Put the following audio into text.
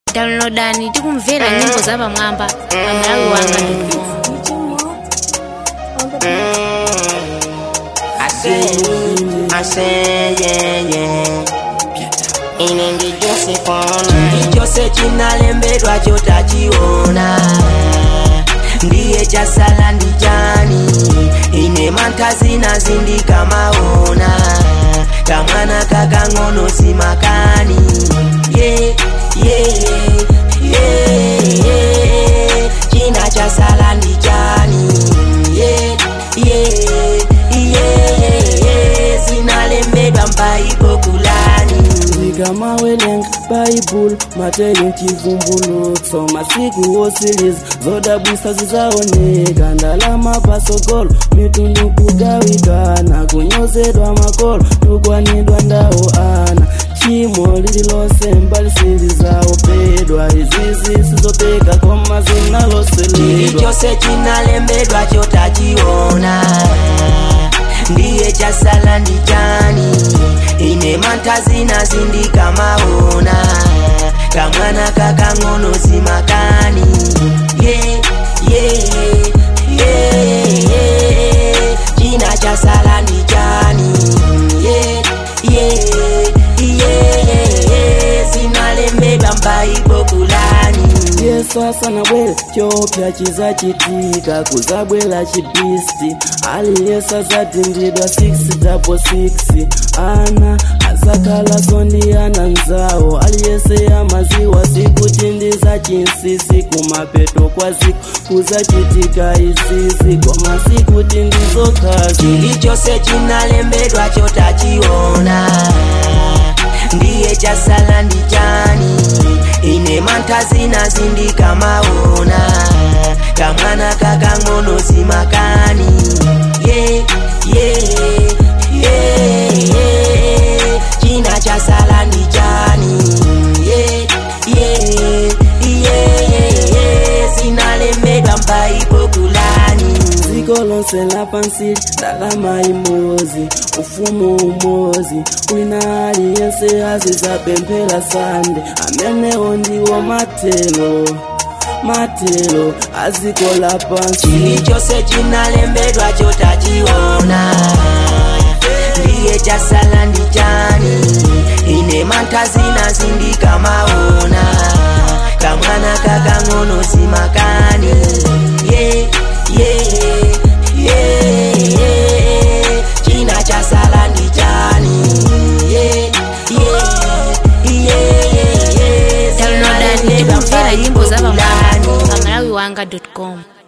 downloadani tikumvera nyimbo za pamwamba pa malawi wanga I say, I say, yeah, yeah. Ine ndi Josephine Chilichonse chinalembedwa chotachiona ndiye chasala ndi chani ine mantha zindika maona kamwana kakang'ono simakani yeah, yeah, yeah, yeah. china chasala ndi chani yeah, yeah, yeah, yeah. zinalembedwa mbaibo kulani ndikamawelenga bhaibhuri mateli mchivumbulutso masiku osiliza zodabwisa zizaoneka ndalama pasogolo mitundu kugawikana kunyozedwa makolo tukwanidwa ndawo ana chimo lililonse mbali silizaopedwa izizi sizopeka koma zinaloseledwa chilichonse chinalembedwa chotachiona ndiye chasala ndi chani ine mantha zindika maona kamwana kakang'ono simakani yeah, yeah, yeah, yeah. china chasala ndi chani yeah, yeah, yeah, yeah. zinalembedwa mbaibo kulani yesu asanabwere chopya chizachitika kuzabwera chibisti aliyense azatindidwa 666 ana azakhala ndi ana nzawo aliyense amaziwa zikutindiza chinsisi kumapeto kwa ziku kuzachitika izizi koma sikutindizokazi chilichonse chinalembedwa chotachiona ndiye chasala ndi chani ine mantha zindika maona kamwana kakang'ono simakani yeah, yeah, yeah, yeah. china chasala ndi chani yeah, yeah, yeah, yeah. zinalembedwa mbaibo kulani dziko lonse lapansi ndalama imodzi ufumu umodzi wina aliyense azizapemphera sande amenewo ndiwo matelo matelo aziko lapansi chilichonse chinalembedwa chotachiona ndiye chasala ndi chani ine mantha zindika maona kamwana kakang'ono simakani yeah, yeah, yeah, yeah. china chasala ndi chani yeah, yeah, yeah, yeah. downloadani Zinalembedwa tikumvera nyimbo za pamwamba mbaibo pa malawi wanga com